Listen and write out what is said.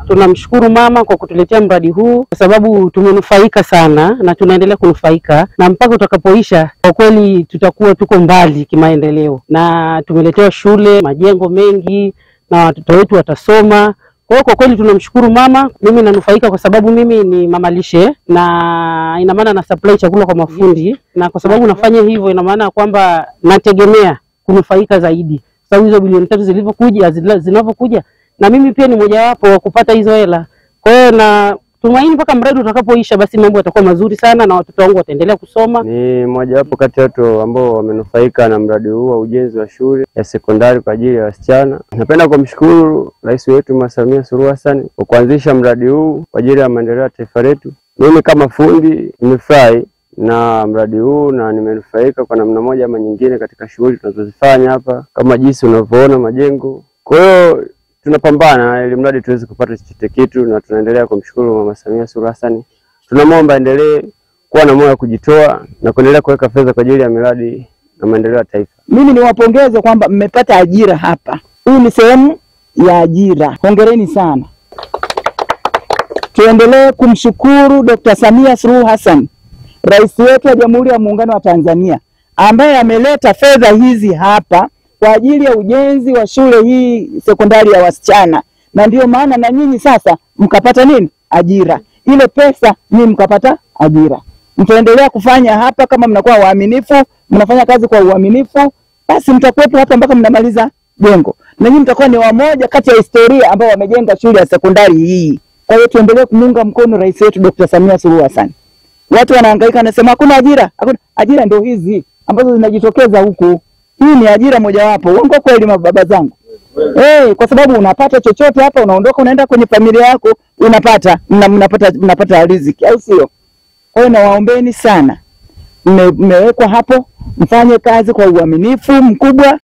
Tunamshukuru mama kwa kutuletea mradi huu kwa sababu tumenufaika sana na tunaendelea kunufaika, na mpaka utakapoisha, kwa kweli tutakuwa tuko mbali kimaendeleo, na tumeletewa shule, majengo mengi, na watoto wetu watasoma. Kwa hiyo kwa kweli tunamshukuru mama. Mimi nanufaika kwa sababu mimi ni mama lishe, na ina maana na supply chakula kwa mafundi, na kwa sababu nafanya hivyo, ina maana kwamba nategemea kunufaika zaidi, kwa sababu hizo bilioni tatu zilivyokuja zila- zinavyokuja, na mimi pia ni mojawapo wa kupata hizo hela. Kwa hiyo na tumaini mpaka mradi utakapoisha, basi mambo yatakuwa mazuri sana na watoto wangu wataendelea kusoma. Ni mojawapo kati ya watu ambao wamenufaika na mradi huu wa ujenzi wa shule ya sekondari kwa ajili ya wasichana. Napenda kumshukuru Rais wetu Mama Samia Suluhu Hassan kwa kuanzisha mradi huu kwa ajili ya maendeleo ya taifa letu. Mimi kama fundi nimefurahi na mradi huu na nimenufaika kwa namna moja ama nyingine katika shughuli tunazozifanya hapa, kama jinsi unavyoona majengo. Kwa hiyo tunapambana ili mradi tuweze kupata chochote kitu, na tunaendelea kumshukuru Mama Samia Suluhu Hassan. Tunamwomba endelee kuwa na moyo wa kujitoa na kuendelea kuweka fedha kwa ajili ya miradi na maendeleo ya taifa. Mimi niwapongeze kwamba mmepata ajira hapa. Hii ni sehemu ya ajira, hongereni sana. Tuendelee kumshukuru Dr. Samia Suluhu Hassan, rais wetu wa Jamhuri ya Muungano wa Tanzania, ambaye ameleta fedha hizi hapa kwa ajili ya ujenzi wa shule hii sekondari ya wasichana, na ndiyo maana na nyinyi sasa mkapata nini? Ajira. Ile pesa ni mkapata ajira. Mtaendelea kufanya hapa kama mnakuwa waaminifu, mnafanya kazi kwa uaminifu, basi mtakuwepo hapa mpaka mnamaliza jengo, na nyinyi mtakuwa ni wamoja kati ya historia ambao wamejenga shule ya sekondari hii. Kwa hiyo tuendelee kumuunga mkono rais wetu Dr. Samia Suluhu Hassan. Watu wanahangaika wanasema hakuna ajira, hakuna ajira. Ndio hizi ambazo zinajitokeza huku. Hii ni ajira mojawapo. Uongo kweli, mababa zangu? Eh, kwa sababu unapata chochote hapa, unaondoka unaenda kwenye familia yako, unapata mna, mnapata mnapata riziki, au sio? Kwa hiyo nawaombeni sana, mme- mmewekwa hapo, mfanye kazi kwa uaminifu mkubwa,